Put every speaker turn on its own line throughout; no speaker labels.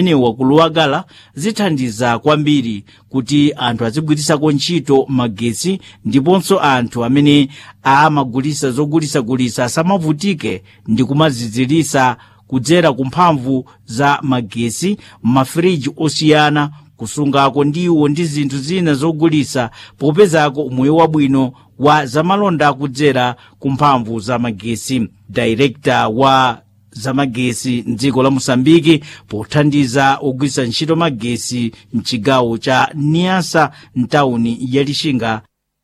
imenewa kuluwagala zithandiza kwambiri kuti anthu azigwirisako ntchito magetsi ndiponso anthu amene amagulisa zogulisagulisa asamavutike ndi kumazizirisa kudzera ku mphamvu za magetsi mafiriji osiyana kusungako ndiwo ndi zinthu zina zogulisa popezako umoyo wabwino wa zamalonda kudzera ku mphamvu za magetsi director wa zamagesi mdziko la mosambiki pothandiza ogwiritsa ntchito magesi mchigawo cha niasa mtawuni ya lixinga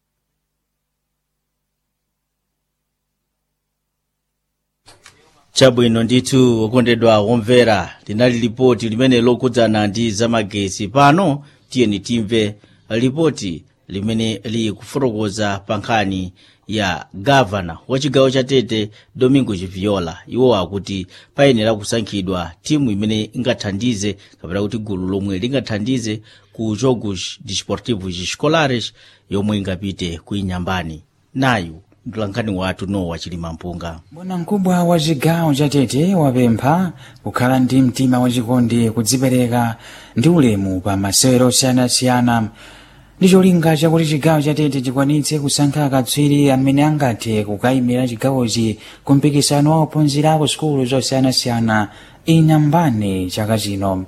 chabwino ndithu okondedwa omvera linali lipoti limene lokudzana ndi zamagesi pano tiyeni timve lipoti limene likufotokoza pa nkhani ya gavana wa chigawo cha tete domingo chiviola iwo akuti payenera kusankhidwa timu imene ingathandize kapena kuti gulu lomwe lingathandize ku jogos desportivos escolares yomwe ingapite ku inyambani nayu mtulankhani wathu nowa chilimampunga
bwana mkubwa wa chigawo cha tete wapempha kukhala ndi mtima wachikondi kudzipereka ndi ulemu pa masewero osiyanasiyana ndi cholinga chakuti chigawo cha tete chikwanitse kusankha akatswiri amene angathe kukayimira chigawochi ku mpikisano wa ophunzira ku sukulu zosiyanasiyana inyambane chaka chino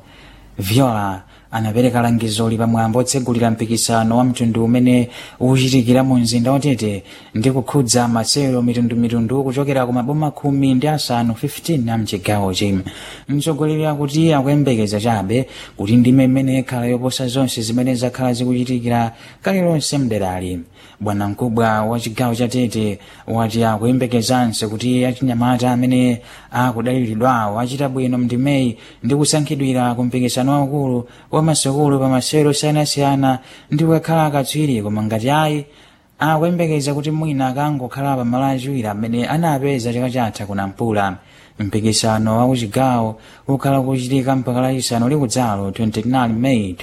viola anapereka langizoli pamwambo otsegulira mpikisano wa mtundu umene ukuchitikira mu mzinda watete ndi kukhudza masewero mitundumitundu kuchokera ku maboma khumi ndi asanu 15 a mchigawochi mtsogoleri akuti akuyembekeza chabe kuti ndime imene ikhala yoposa zonse zimene zakhala zikuchitikira kale lonse mderali bwana mkubwa wa chigawo cha tete wati akuyembekezanso kuti achinyamata amene akudaliridwawo achita bwino mndimeyi ndi kusankhidwira ku mpikisano waukulu wa masukulu pa masewero osiyanasiyana ndi kukhala akatswiri koma ngati ayi akuyembekeza kuti mwina akangokhala pa malo achiwiri amene anapeza chaka chatha kunampula mpikisano wa kuchigawo ukhala kuchitika mpaka lachisanu likudzalo 29 meyi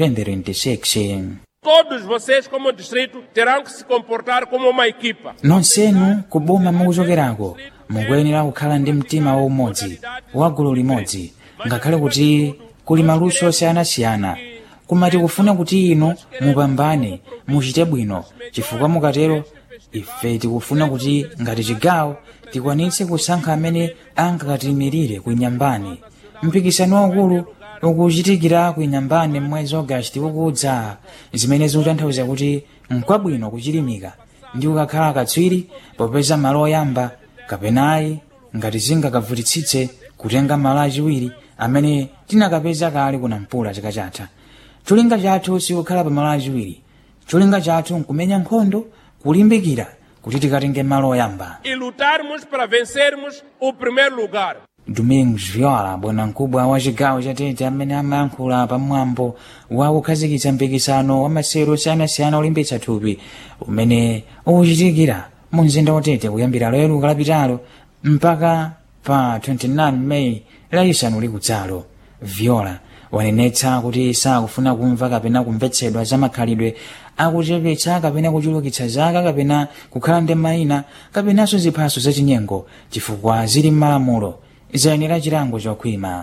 2026
Todos vocês, como distrito, terão que se comportar como uma equipa.
nonsenu kuboma mukuchokerako mukuyenera kukhala ndi mtima waumodzi wa gulu limodzi ngakhale kuti kuli maluso osiyanasiyana koma tikufuna kuti inu mupambane muchite bwino chifukwa mukatero ife tikufuna kuti ngati chigawo tikwanitse kusankha amene angakatimirire ku inyambani mpikisano waukulu ukuchitikira ku inyambani mwezi ogasiti ukudza zimene zikutanthauza kuti nkwabwino kuchilimika ndi ukakhala katswiri popeza malo oyamba kapenayi ngati zingakavutitsitse kutenga malo achiwiri amene tinakapeza kale kunampula chaka chatha cholinga chathu sikukhala pa malo achiwiri cholinga chathu nkumenya nkhondo kulimbikira kuti tikatenge malo oyamba
E lutarmos para vencermos o primeiro lugar.
domingos viola bwanamkubwa wa chigawo cha tete amene amayankhula pamwambo wa kukhazikitsa mpikisano wa masewero osiyanasiyana olimbitsa thupi umene ukuchitikira mu mzinda watete kuyambira lero kalapitalo mpaka pa 29 meyi lachisanu likudzalo viola wanenetsa kuti sakufuna kumva kapena kumvetsedwa za makhalidwe akuchepetsa kapena kuchulukitsa zaka kapena kukhala ndi mayina kapenanso ziphaso zachinyengo chifukwa zili m'malamulo zayenera chilango chokhwima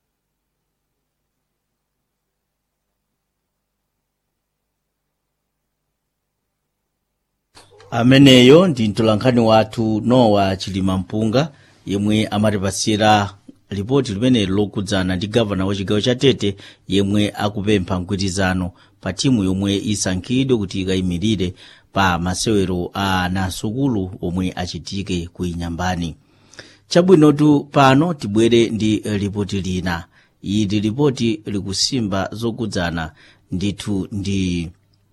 ameneyo ndi mtolankhani wathu nowa chilimampunga yemwe amatipasira lipoti limene lokudzana ndi gavana wa chigawo cha tete yemwe akupempha mgwirizano pa timu yomwe isankhidwe kuti ikayimirire pa masewero a anasukulu omwe achitike ku inyambani chabwinotu pano tibwere ndi lipoti lina ili lipoti likusimba zokudzana ndithu ndi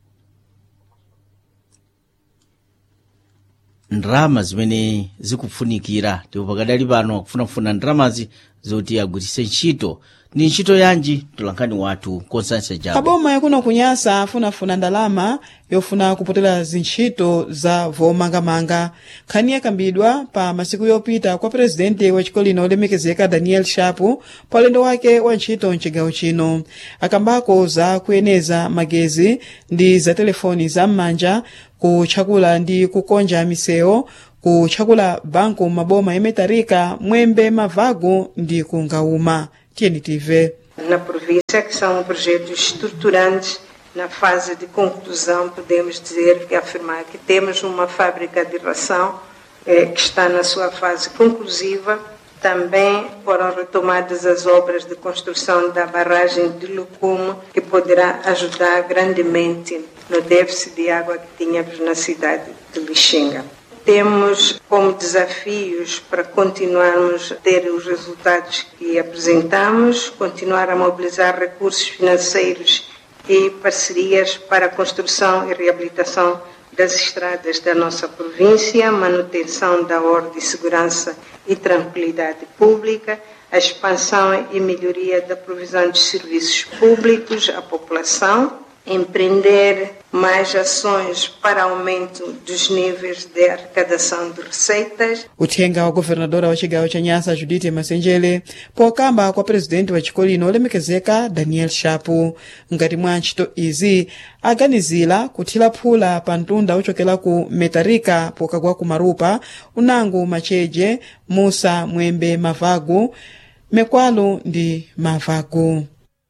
ndrama zimene zikufunikira ndipo pakadali pano akufunafuna ndramazi zoti agwiritse ntchito ndi ntchito yanji mtolankhani wathu konstansia jabo
aboma yakuno kunyasa afunafuna ndalama yofuna kupotera zintchito za vomangamanga nkhani yakambidwa pa masiku yopita kwa purezidenti wa chiko lino olemekezeka daniel shapu pa ulendo wake wa ntchito mchigawo chino akambako za kuyeneza magezi ndi za telefoni za m'manja kutchakula ndi kukonja misewu kutchakula banku maboma yemetarika mwembe mavagu ndi kungauma tiyeni tive
na província, que são projetos estruturantes. Na fase de conclusão, podemos dizer que afirmar que temos uma fábrica de ração eh, que está na sua fase conclusiva. Também foram retomadas as obras de construção da barragem de Lucumo, que poderá ajudar grandemente no déficit de água que tínhamos na cidade de Lixinga. Temos como desafios para continuarmos a ter os resultados que apresentamos, continuar a mobilizar recursos financeiros e parcerias para a construção e reabilitação das estradas da nossa província, manutenção da ordem, segurança e tranquilidade pública, a expansão e melhoria da provisão de serviços públicos à população, empreender mais ações para aumento dos níveis de arrecadação de receitas.
uthenga wa governadora wa cigawo ca nyasa judite masenjele pokamba kwa presidenti wa chikolino olemekezeka daniel shapu ngati mwa ntchito izi aganizira kuthira phula pa mtunda ochokera ku metarika pokagwa ku marupa unango macheje musa mwembe mavagu mekwalo ndi mavagu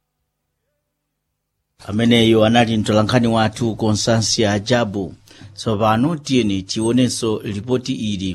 ameneyo anali mtolankhani wathu constansia jabu tsopano tiyeni tionenso lipoti ili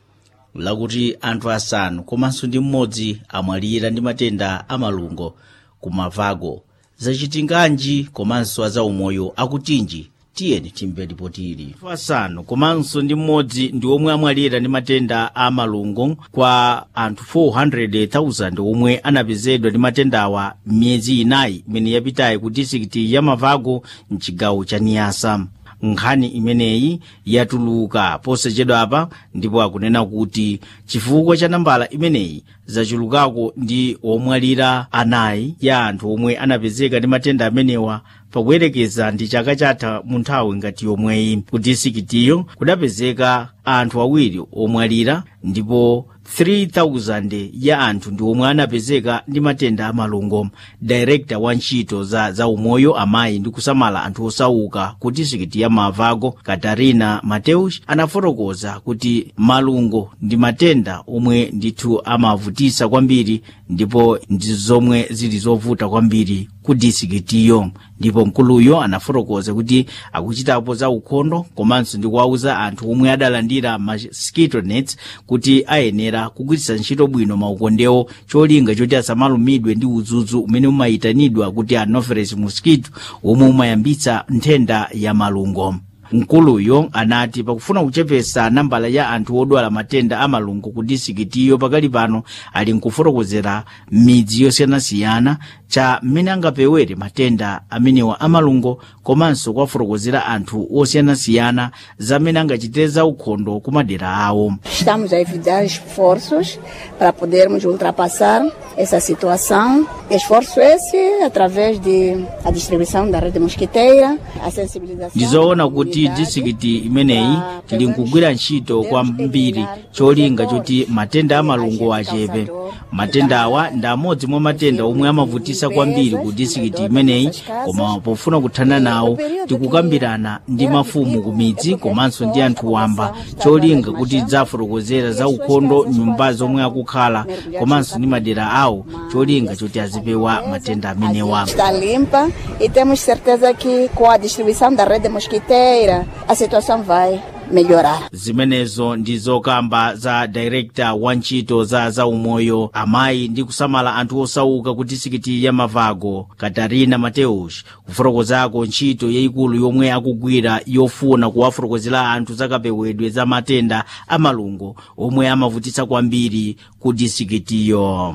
lakuti anthu asanu komanso ndi mmodzi amwalira ndi matenda amalungo ku mavago zachitinganji komanso azaumoyo akutinji tiyeni timve lipoti ili anthu asanu komanso ndi mmodzi ndi omwe amwalira ndi matenda a malungo kwa anthu 400,000 omwe anapezedwa ndi matendawa m'miyezi inayi imene yapitayi ku disikiti ya mavago mchigawo cha niyasa nkhani imeneyi yatuluka posachedwapa ndipo akunena kuti chifukwa cha nambala imeneyi zachulukako ndi omwalira anayi ya anthu omwe anapezeka ndi matenda amenewa pakuyerekeza ndi chaka chatha mu nthawi ngati yomweyi ku disikitiyo kudapezeka anthu awiri omwalira ndipo 3000 ya anthu ndi omwe anapezeka ndi matenda amalungo director wa ntchito za zaumoyo amayi ndi kusamala anthu osauka ku disikiti ya mavago katarina mateus anafotokoza kuti malungo ndi matenda omwe ndithu amavutisa kwambiri ndipo ndi zomwe zili zovuta kwambiri ku disikitiyo ndipo mkuluyo anafotokoza kuti akuchitapo za ukhondo komanso ndi kuwauza anthu omwe adalandira mosquito nets kuti ayenera kugwiritsa ntchito bwino maukondewo cholinga choti asamalumidwe ndi udzudzu umene umayitanidwa kuti anopheles mosquito omwe umayambitsa nthenda ya malungo mkuluyo anati pakufuna kuchepesa nambala ya anthu odwala matenda a malungo ku disikitiyo pakali pano ali nkufotokozera midzi yosiyanasiyana cha mmene angapewere matenda amenewa amalungo komanso kuwafotokozera anthu osiyanasiyana zamene angachitire za ukhondo ku madera awo
Estamos a evitar esforços para podermos ultrapassar essa situação. Esforço esse através de a distribuição da rede mosquiteira, a sensibilização.
ndizoona
da
kuti
comunidade
disikiti imeneyi
para
tili nkugwira ntchito kwambiri cholinga choti matenda amalungo achepe matenda awa ndi amodzi mwa matenda omwe amavutisa kwambiri ku disikiti imeneyi koma pofuna kuthana nawo tikukambirana ndi mafumu ku midzi komanso ndi anthu wamba cholinga kuti zafotokozera za ukhondo nyumba zomwe akukhala komanso ndi madera awo cholinga choti azipewa matenda amenewa
está limpa e temos certeza que com a distribuição da rede mosquiteira a situação vai melhorar.
zimenezo ndi zokamba za director wa ntchito za zaumoyo amayi ndi kusamala anthu osauka ku disikiti ya mavago katarina mateus kufotokozako ntchito yayikulu yomwe akugwira yofuna kuwafotokozera anthu zakapewedwe za matenda amalungo omwe amavutitsa kwambiri ku disikitiyo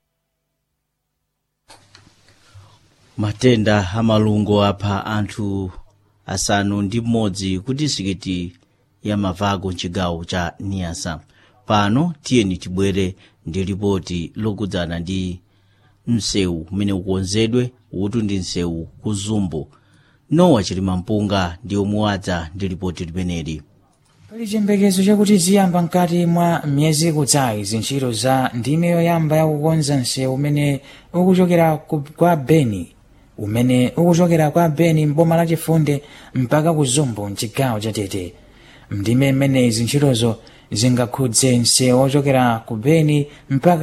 matenda amalungo apha anthu asanu ndi mmodzi ku disikiti ya mavago mchigawo cha niyasa pano tiyeni tibwere ndi ripoti lokudzana ndi msewu umene ukonzedwe utu ndi msewu ku zumbu nowa chilima mpunga ndi omuwadza ndi ripoti limeneli
pali chiyembekezo chakuti ziyamba mkati mwa miyezi ikudzayi zintchito za ndime yoyamba yakukonza msewu umene ukuchokera ku- kwa beni umene ukuchokera kwa beni mboma la chifunde mpaka ku zumbu mchigawo cha tete mndime imeneyi zintchitozo zingakhudze msewu ochokera ku beni mpaka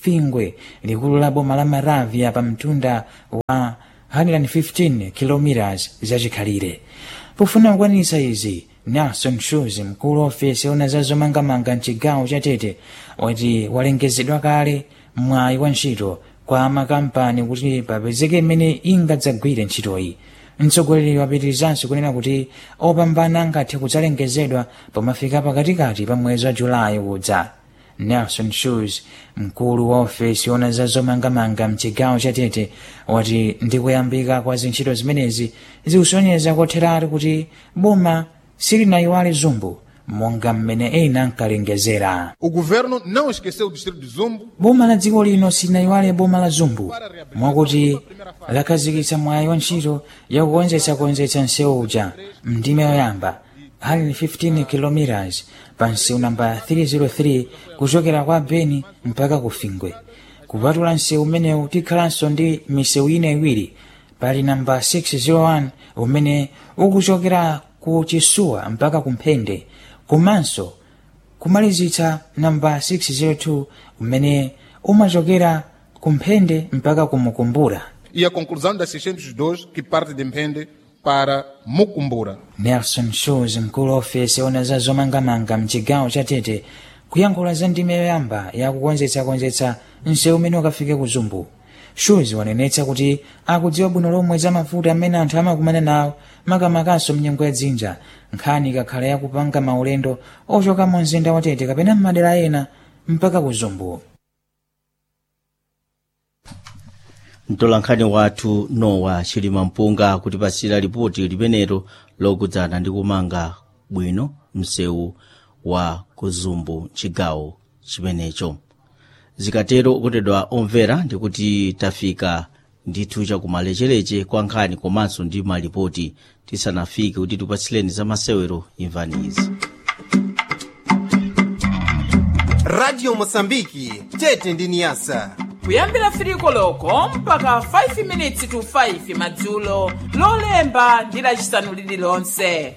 fingwe likulu la boma la maravya pa mtunda wa 115 km zachikhalire pofuna kukwanitsa izi nelson shoes mkulu wa ofesi ona za zomangamanga mchigawo cha tete wati walengezedwa kale mwayi wa ntchito kwa makampani kuti papezeke imene ingadzagwire ntchitoyi mtsogoleri wapitirizanso kunena kuti opambana angathe kudzalengezedwa pomafika pakatikati pa mwezi wa julayi udza nelson shoes mkulu wa ofesi ona za zomangamanga mchigawo cha tete wati ndikuyambika kwa zintchito zimenezi zikusonyeza kotheratu kuti boma silinayiwale zumbu monga mmene ena ankalengezera
O governo não esqueceu o distrito de Zumbo
boma la dziko lino silinayiwale boma la zumbu mwakuti lakhazikitsa mwayi wa ntchito yakukonzetsakonzetsa msewu uja mndime yoyamba 115 km pa msewu namba 303 kuchokera kwa beni mpaka ku fingwe kupatula msewu umenewu tikhalanso ndi misewu ina iwiri pali namba 601 umene ukuchokera ku chisuwa mpaka ku mphende komanso kumalizitsa namba 602 umene umachokera ku mphende mpaka ku mukumbura
e a conclusão das 602 que parte de Mpende para Mucumbura.
nelson shoes mkulu wa ofesi ona za zomangamanga mchigawo cha tete kuyankhula za ndime yoyamba yakukonzetsakonzetsa msewu umene ukafike ku zumbu shoes wanenetsa kuti akudziwa bwino lomwe za mavuto amene anthu amakumana nawo makamakaso mnyengo ya dzinja nkhani ikakhala yakupanga maulendo ochoka mu mzinda wa tete kapena m'madera ena mpaka ku zumbu
mtolankhani wathu nowa chilima mpunga kutipasira ripoti limenelo lokudzana ndi kumanga bwino msewu wa kuzumbu chigawo chimenecho zikatero okondedwa omvera ndikuti tafika ndithu chakumalechereche kwa nkhani komanso ndi malipoti tisanafike kuti tipatsileni za masewero imvani izi
radio mosambiki tete ndi niyasa
kuyambira firiko loko mpaka 5 minutes to 5 madzulo lolemba ndi lacisanu lililonse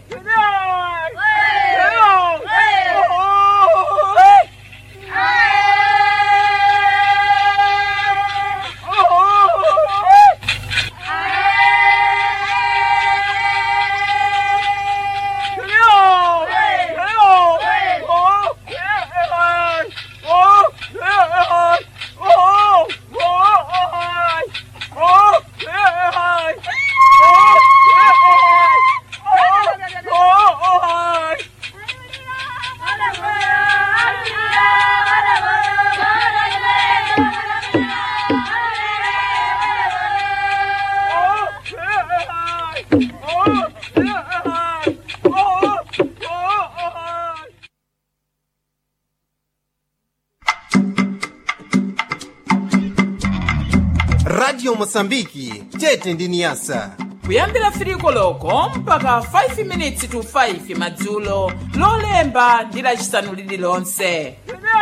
radio mosambiki tete ndi niyasa
kuyambira firiko loko mpaka 5 minutes to 5 madzulo lolemba ndi lacisanu lililonse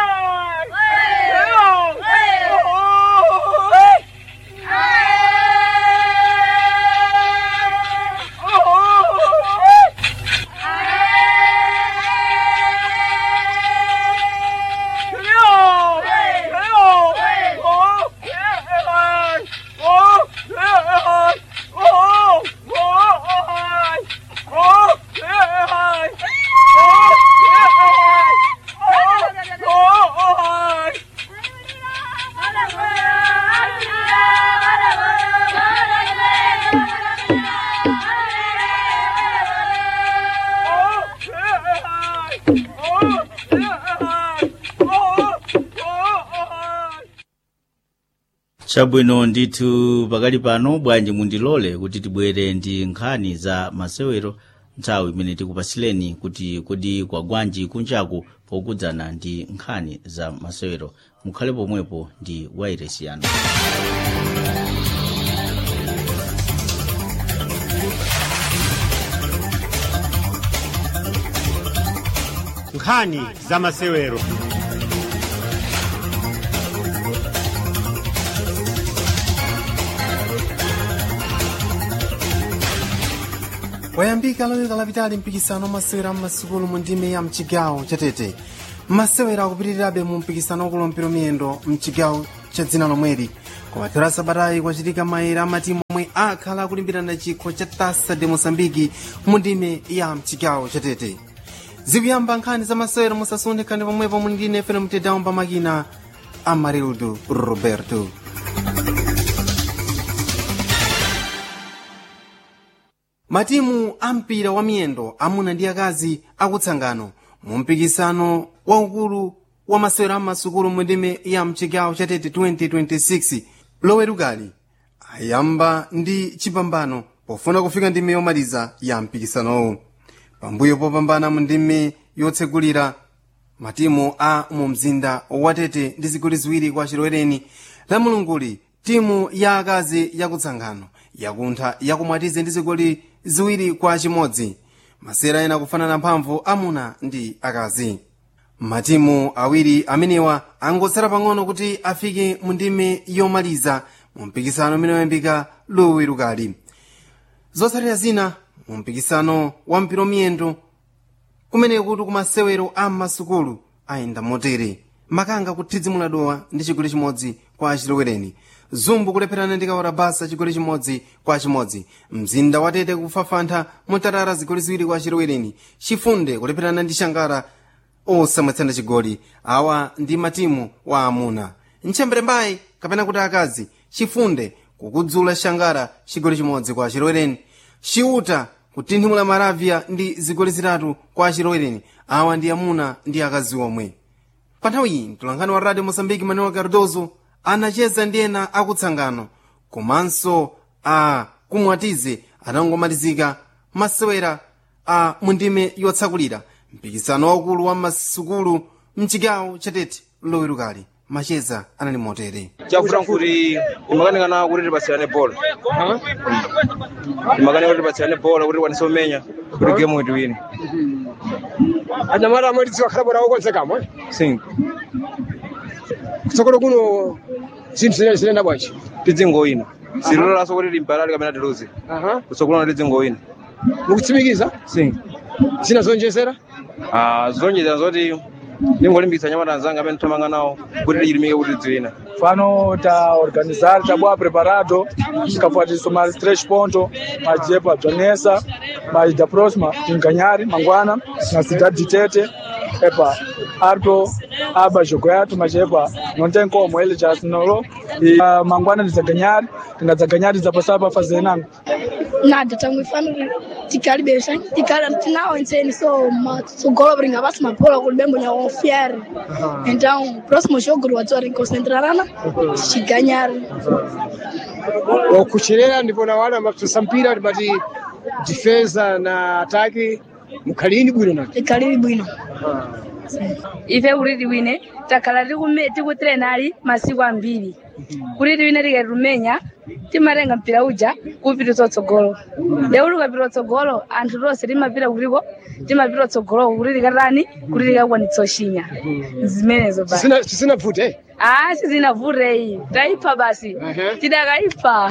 chabwino ndithu pakali pano bwanji mundilole kuti tibwere ndi nkhani za masewero nthawi imene tikupatsileni kuti kodi kwa gwanji kunjaku pokudzana ndi nkhani za masewero mukhale pomwepo ndi wairesi yanu
nkhani za masewero
wayambika lolemba lapitali mpikisano wa masewera m'masukulu mu ndime ya mchigawo chatete masewera akupitirirabe mu mpikisano wakulumpira miyendo mchigawo cha dzina lomweli kumathero asabatayi kwachitika maere a matimu omwe akhala akulimbirana chikho cha tasa de moçambique mu ndime ya mchigawo cha tete zikuyamba nkhani za masewero musasunthe khani pomwepo muli ndine fene mtedawo pa makina amarildo roberto matimu a mpira wa miyendo amuna ndi akazi akutsangano mu mpikisano waukulu wa masewero amasukulu mu ndime ya mchigawo cha tete 2026 lowerukali ayamba ndi chipambano pofuna kufika ndime yomaliza ya mpikisanowu pambuyo popambana mu ndime yotsegulira matimu a mu mzinda wa tete ndi zigoli ziwiri kwa chilowereni la mulunguli timu ya akazi yakutsangano yakuntha yakumwatize ndi zigoli ziwiri kwa chimodzi masera ena kufanana mphamvu amuna ndi akazi matimu awiri amenewa angotsala pang'ono kuti afike mu ndime yomaliza mu mpikisano umene wayambika lowerukali zotsatira zina mu mpikisano wa mpira miyendo kumene kuti kumasewero a masukulu ayenda motere makanga kuthidzimula dowa ndi chigoli chimodzi kwa achilowereni zumbu kulepherana ndi kawora basa chigoli chimodzi kwa chimodzi mzinda watete kufafantha mutarara zigoli ziwiri kwa achilowereni chifunde kulepherana ndi shangara osamwetsana chigoli awa ndi matimu wa amuna mchembere mbayi kapena kuti akazi chifunde kukudzula shangara chigoli chimodzi kwa achilowereni chiuta kutinthimula maravya ndi zigoli zitatu kwa achilowereni awa ndi amuna ndi akazi omwe pa nthawi iyi mtolankhani wa radio mosambiki manuel cardozo anacheza ndi ena akutsangano komanso a kumwatize atangomalizika masewera a mundime yotsakulira mpikisano waukulu wa masukulu mchigawo chatete lowerukali macheza anali motere
chafuta nkuti imakanikana kuti tipasiyane bola imakanika kuti tipasiyane bola kuti tikwanise kumenya kuti gemu kuti wine
anyamata amwe tidziwa khala bora okonzekamo
sing
kutsogolo kuno zinthu zinene zinena bwanji
tidzingoyina silololaso kuti limbalali kapena tiluze kutsogolona tidzingoyina
mukutsimikiza
sing
zina zonjezera
Ah, zonjezera zoti ndingolimbikitsa anyamata anzanga amene thamanga nawo kuti tichilimike kuti tidziwina
Fano ta organizar ta boa preparado tikafuatiso mais três pontos mais jepa Janessa mais da próxima em Canhari Manguana na cidade de Tete epa Arto aba jogo yatu mas epa não tem como ele já assinou e uh, Manguana de Ganhar tinga Ganhar za passar para fazer nada
nada tangu ifano tikalibesha tikala tinao nseni so matsogolo bringa basi mapola kulibembo nya ofiere então próximo jogo watu concentrarana chiganyara
okucherera ndipo na wana mapsasa mpira tipati defensa na ataki mukhalini bwino nati
ikhalili bwino
ife kuti tiwine takhala tikume- tikutrenali masiku ambiri kuti tiwine tikatirumenya timatenga mpira uja kupita utsogolo lero tikapita utsogolo anthu tonse timapita kutiko timapita utsogolo kuti tikatani kuti tikakwanitsa ushinya zimenezo basi
Chisina- chisinavute
ah sizinavutei taipha basi tidakaipa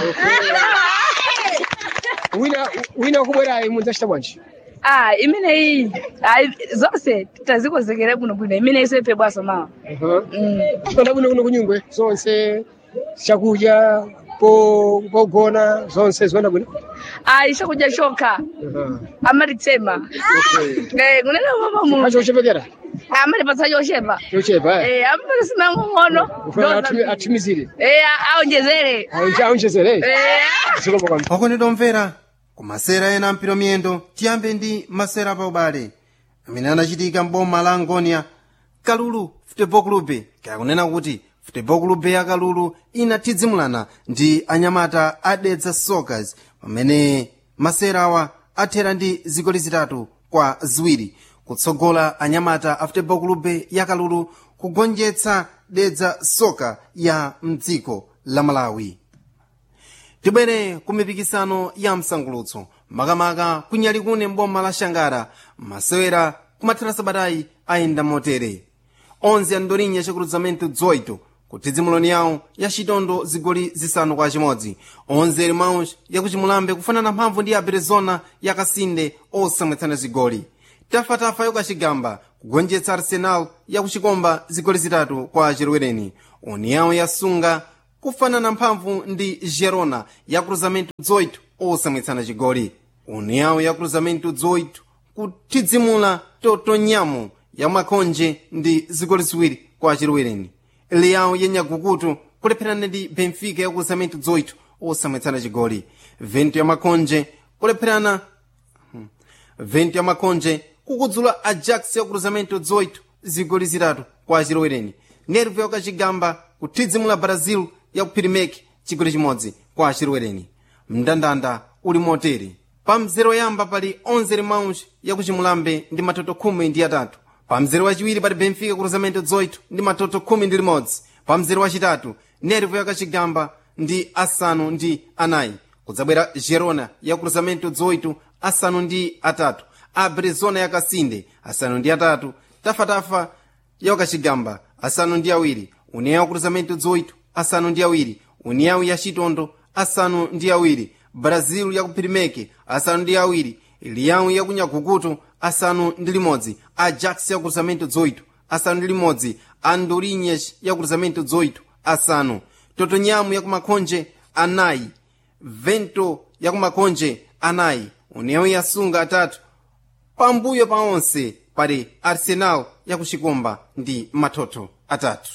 wina wina wakubwerayi munzachita bwanji
ah imeneyi ah, zonse tazikonzekera bwinobwino imeneyi soipe bwaso mawa
kona bwino kuno kunyungwe zonse chakudya po- pogona zonse zikuenda bwino
ah chakudya chokha amatitsema Eh, kunena mama mu
acho kuchepekera
amatipatsa chochepa
chochepa
Eh, amapatisa ng'ono
ufuna atumi- atumizire
Eh, aonjezere
aonjezere
Eh.
okondedwa omvera ku masera ena ampiro miyendo tiyambe ndi masera pa ubale amene anachitika m'boma la angonia kalulu futebol clube kakunena kuti futebol clube ya kalulu inathidzimulana ndi anyamata adedza soccers pamene masera awa athera ndi zigoli zitatu kwa ziwiri kutsogola anyamata a futebol clube ya kalulu kugonjetsa dedza soka ya mdziko la malawi tibwere ku mipikisano ya msangulutso makamaka kunyali kune mboma la shangara masewera kumathera sabatayi ayenda motere onze andolinya chakruzamento 18 kuthidzimuloni yawo ya chitondo zigoli zisanu kwa chimodzi onze irmãos yakuchimulambe kufanana mphamvu ndi aberezona yakasinde osamwetsana zigoli tafatafa yokachigamba kugonjetsa arsenal yakuchikomba zigoli zitatu kwa chilowereni união yasunga kufanana mphamvu ndi gerona ya cruzamento 18 osamwitsana chigoli união ya cruzamento 18 kuthidzimula totonyamo ya makonje ndi zigoli ziwiri kwa chilowereni leão yenyagukutu kulepherana ndi benfica ya cruzamento 18 osamwitsana chigoli vento ya makonje kulepherana vento ya makonje kukudzula ajax ya cruzamento 18 zigoli zitatu kwa chilowereni nervo yakachigamba kuthidzimula brazil ya kuphirimeki chigoli chimodzi kwa chilowereni mndandanda uli motere pa mzero yamba pali 11 limauns yakuchimulambe ndi matoto khumi ndi atatu pa mzero wachiwiri pali benfica cruzamento 18 ndi matoto khumi ndi limodzi pa mzero wachitatu nervo yakachigamba ndi asanu ndi anayi kudzabwera gerona ya cruzamento 18 asanu ndi atatu abrezona yakasinde asanu ndi atatu tafatafa yakachigamba asanu ndi awiri união ya cruzamento 18 asanu ndi awiri união ya chitondo asanu ndi awiri brazil ya kuphirimeke asanu ndi awiri lião ya kunyagukuto asanu ndi limodzi ajax ya cruzamento 18 asanu ndi limodzi andorinhas ya cruzamento 18 asanu totonyamu ya kumakonje anayi vento ya kumakonje anayi união yasunga atatu pambuyo pa onse pali arsenal yakuchikomba ndi matoto atatu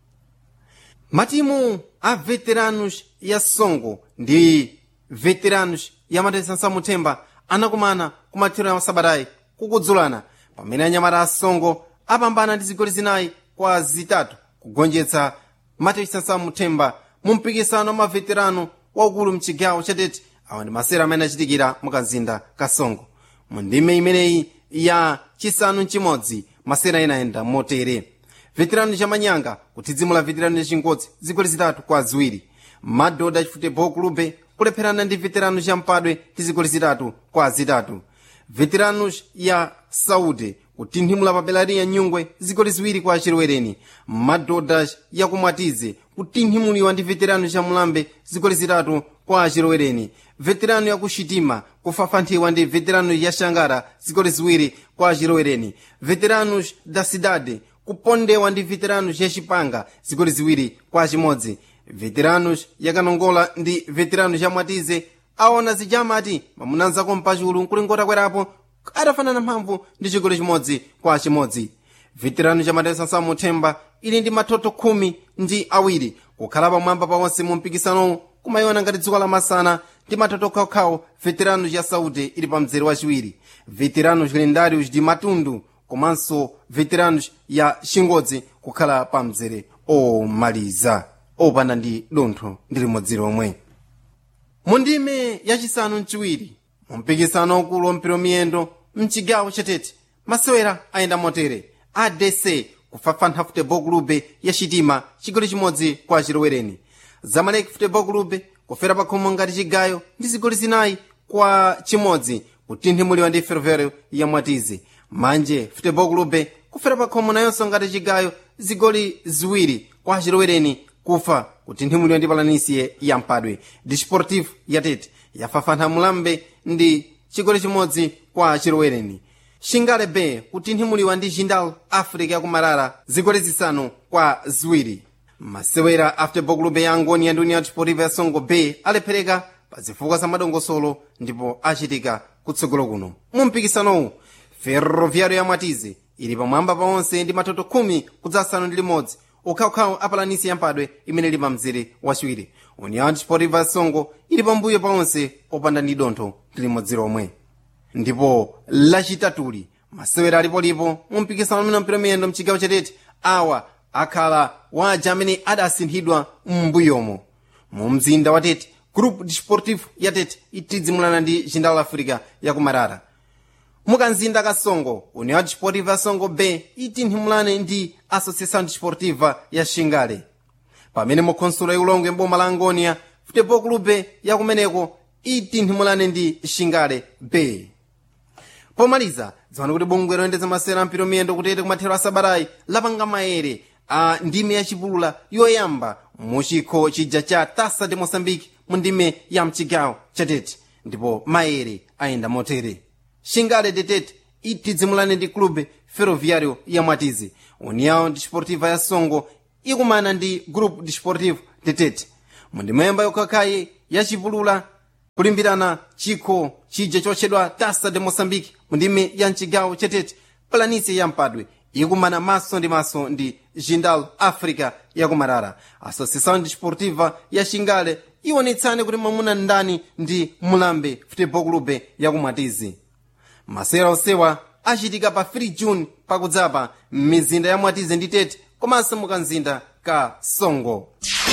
matimu a veteranos ya songo ndi veteranos ya matesansa muthemba anakumana kumathero ya sabatayi kukudzulana pamene anyamata a songo apambana ndi zigoli zinayi kwa zitatu kugonjetsa matesansa muthemba mu mpikisano wa maveterano waukulu mchigawo chatete awa ndi masera amene achitikira mukazinda ka songo mu ndime imeneyi ya chisanu chimodzi masera inayenda motere veterano chamanyanga kuthidzimula veterano yachingodzi zigoli zitatu kwa ziwiri madhodha chifutebol clube kulepherana ndi veterano champadwe ndi zigoli zitatu kwa zitatu veteranos ya saudi kutinthimula pa belariya nyungwe zigoli ziwiri kwa chilowereni madhodha yakumwatize kutinthimuliwa ndi veterano cha mulambe zigoli zitatu kwa chilowereni veterano yakushitima kufafanthiwa ndi veterano ya shangara zigoli ziwiri kwa chilowereni veteranos da cidade kupondewa ndi veteranos ya chipanga zigoli ziwiri kwa chimodzi veteranos yakanongola ndi veteranos ya mwatize aona zijamati mamunanzako mpachulu nkulingota kwerapo adafanana mphamvu ndi chigoli chimodzi kwa chimodzi veterano cha matesansa muthemba ili ndi matoto khumi ndi awiri kukhala pamwamba pawonse mu mpikisanowu kumayiona ngati dziko lamasana ndi matoto okhaokhawo veteranos ya saudi ili pa mzere wachiwiri veteranos lendários de matundu komanso veteranos ya chingodzi kukhala pa mzere omaliza opanda ndi dontho ndi limodzi lomwe mu ndime yachisanu mchiwiri mu mpikisano wakulu wampira miyendo mchigawo chatete masewera ayenda motere adc kufafantha futebol clube ya chitima chigoli chimodzi kwa chilowereni zamalek futebol clube kufera pakhomo ngati chigayo ndi zigoli zinayi kwa chimodzi kutinthimuliwa ndi ferroviário ya mwatize manje futebol clube kufera pakhomo nayonso ngati chigayo zigoli ziwiri kwa chilowereni kufa kutinthimuliwa ndi palanisiye ya mpadwe desportivo yatete yafafantha mulambe ndi chigoli chimodzi kwa chilowereni shingale bay kutinthimuliwa ndi jindal africa yakumarara zigoli zisanu kwa ziwiri masewera a futebol clube ya angoni ndi união desportiva ya songo bay alephereka pa zifukwa za madongosolo ndipo achitika kutsogolo kuno mu mpikisanowu ferroviário ya mwatize ili pamwamba paonse ndi matoto khumi kudzasanu ndi limodzi okhaokhawo apalanisi yampadwe imene ili pa mzere wachiwiri união desportiva ya songo ili pambuyo paonse opanda ndi dontho ndi limodzi lomwe ndipo lachitatuli masewera alipolipo mu mpikisano umene mpira miyendo mchigawo chatete awa akhala waja amene adasinthidwa m'mbuyomo mu mzinda wa tete group desportivo ya tete itidzimulana ndi jindal africa yakumarara mukanzinda kasongo união desportiva ya songo bay itinthimulane ndi associação desportiva ya xingale pamene mukhonsulo yaulongo mboma la angonia futebol clube yakumeneko itinthimulane ndi xingale bay pomaliza dziwani kuti bungwe loyendetsa masewera ampiro miyendo kutete kumathero a sabatayi lapanga maere a ndime yachipulula yoyamba muchikho chija cha tasa de moçambique mu ndime ya mchigawo chatete ndipo maere ayenda motere xingale detete itidzimulane ndi clube ferroviário ya mwatizi união desportiva ya songo ikumana ndi grupo desportivo tetete mundimemba yokhakhayi yachipulula kulimbirana chikho chija chotchedwa tasa de moçambique mundime ya mchigawo chetete planície ya mpadwe ikumana maso ndi maso ndi jindal africa yakumarara associação desportiva ya xingale iwonetsane kuti mwamuna ndani ndi mulambe futebol clube yakumwatizi masewera onsewa achitika pa 3 june pakudzapa m'mizinda ya mwatizi ndi tete komanso mukanzinda ka songo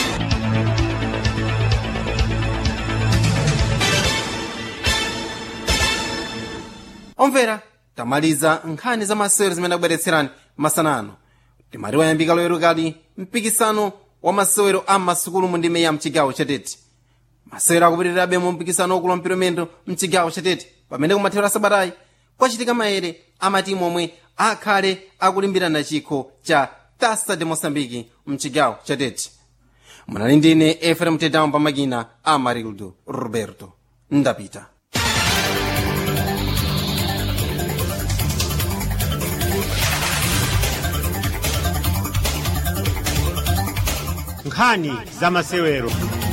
omvera tamaliza nkhani za masewero zimene akubweretserani masanano timati wayambika loero kali mpikisano wa masewero a masukulu mu ndime ya mchigawo chatete masewero akupitirirabe mu mpikisano wakulu wa mpiramendo mchigawo chatete pamene kumathero sabatayi kwachitika maere amatimu omwe akhale akulimbirana chikho cha tasa de moçambique mchigawo chatete munali ndine efrem tedam pamakina amarildo roberto ndapita
nkhani za masewero